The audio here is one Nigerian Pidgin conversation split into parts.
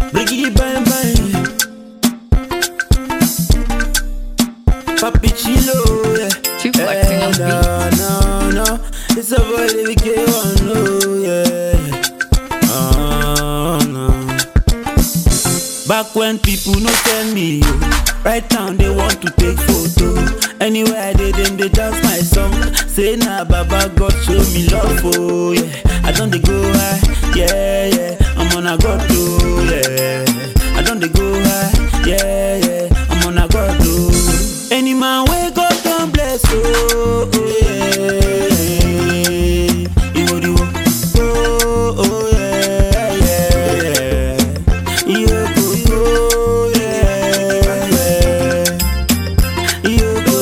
Briggy bang bang. Papi Chilo, yeah. Two flexing on the beat. no, no, no. It's a boy that we get one, no, yeah. Oh, no. Back when people no tell me, yo. Right now they want to take photo. Anywhere I did them, they dance my song. Say nah, Baba God show me love, oh yeah. I don't they go high, yeah, yeah. I'm on a God, oh yeah. I don't they go high, yeah, yeah. I'm on a God, oh. Any man wake up, don't bless, oh, oh yeah. Iwo, iwo. Oh, oh yeah, yeah, yeah. Iyo, go, go, yeah, yeah. Iyo, go,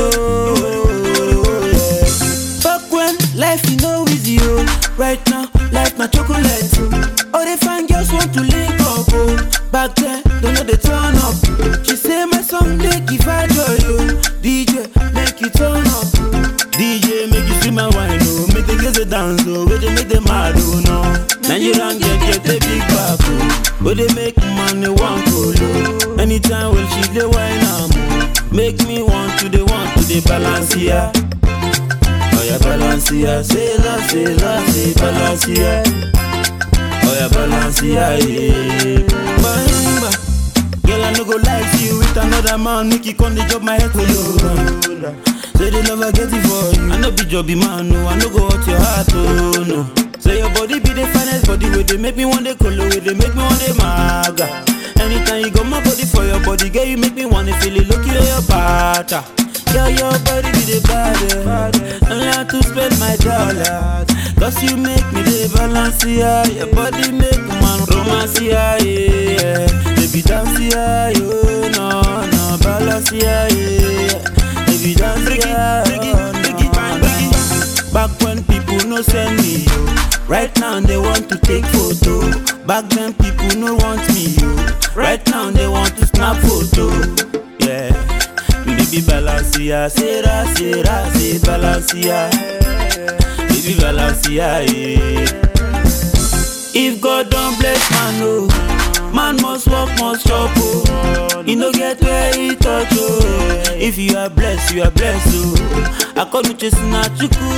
go, yeah. Back when life you know easy, oh. Right now, life na chocolate. oh. All the fine girls want to link up, oh. Back then, don't know they turn up. She say my song they give her joy, oh. DJ, make you turn up. DJ, make you see my wine, oh. Make the girls dey dance, oh. Where they make them mad, oh, no. Nigerian get get a big back, oh. But they make money one colo. Anytime when she dey wine, am oh. Make me want to the want to the balance here. Oh yeah, balance here, say la, say la, say balance here. Oh yeah, balance here, yeah. Bahimba, girl I no go lie to you with another man, make you come the job my head for you. Say they never get it for you. I no be jobby man, no, I no go hurt your heart, oh no. Say your body be the finest body, where they make me want the color, where they make me want the maga. Anytime you got my body for your body, girl, you make me wanna feel it, look at your pattern. Girl, your body be the baddest. Don't have to spend my dollars. Cause you make me the balance, yeah. Your body make man romance, yeah, yeah. Baby, dance, yeah, yo, no, no, balance, yeah, yeah. Baby, dance, yeah, oh, no. Back when people no send me, yo. Right now they want to take photo. Back then people no want me, yo. Right now they want to snap photo. Yeah. Baby Balenciaga, Sera, Sera, say Balenciaga. Baby Balenciaga, yeah. If God don't bless man, oh, man must work, must chop, oh. He no get where he touch, oh. If you are blessed, you are blessed, oh. I call you chasing at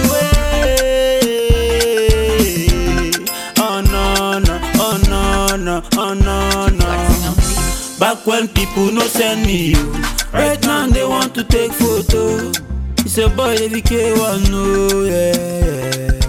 Oh no, no, oh no, no, oh no, Flexing no. on the beat. Back when people no send me you. Right now they want to take photo. It's a boy every K1 no yeah. yeah.